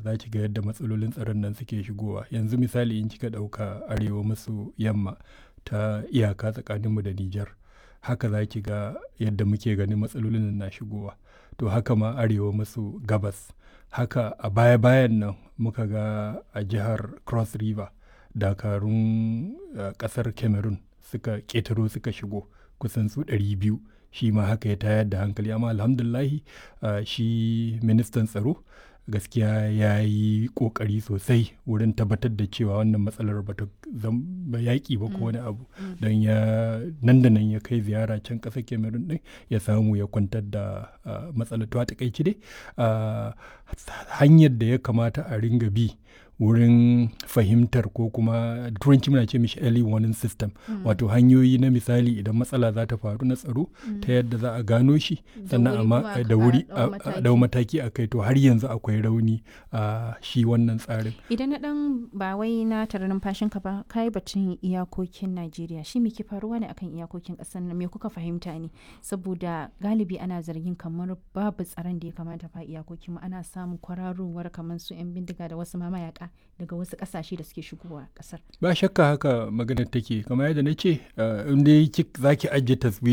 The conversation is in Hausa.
za ki ga yadda matsalolin tsaron nan suke shigowa yanzu misali in kika ɗauka arewa maso yamma ta iyaka tsakaninmu da Nijar haka za ki ga yadda muke ganin matsalolin na shigowa to haka ma arewa maso gabas haka a baya-bayan nan muka ga a jihar cross river dakarun uh, kasar cameroon suka ƙetaro suka shigo kusan su 200 shi ma haka ya tayar da hankali amma alhamdulahi uh, shi ministan tsaro gaskiya ya yi ƙoƙari sosai wurin tabbatar da cewa wannan matsalar ba ta zama yaƙi ba ko wani abu don ya nan da nan ya kai ziyara can ƙasar cameroon ɗin ya samu ya kwantar da matsalar to a takaici dai hanyar da ya kamata a ringa bi wurin fahimtar ko kuma turanci muna ce mishi early warning system mm. wato hanyoyi na misali idan matsala za ta faru na tsaro mm. ta yadda za a gano shi sannan amma da wuri a dau mataki a kai to har yanzu akwai rauni a shi wannan tsarin idan na dan ba wai na tare numfashin ka ba kai batun iyakokin Najeriya shi me ke faruwa ne akan iyakokin kasar nan me kuka fahimta ne saboda galibi ana zargin kamar babu tsaron da ya kamata fa iyakokin mu ana samun kwararowar kamar su yan bindiga da wasu mamayaka daga wasu kasashe da suke shigowa kasar. Ba shakka haka maganar take kamar yadda na ce in dai za ki ajiye taswira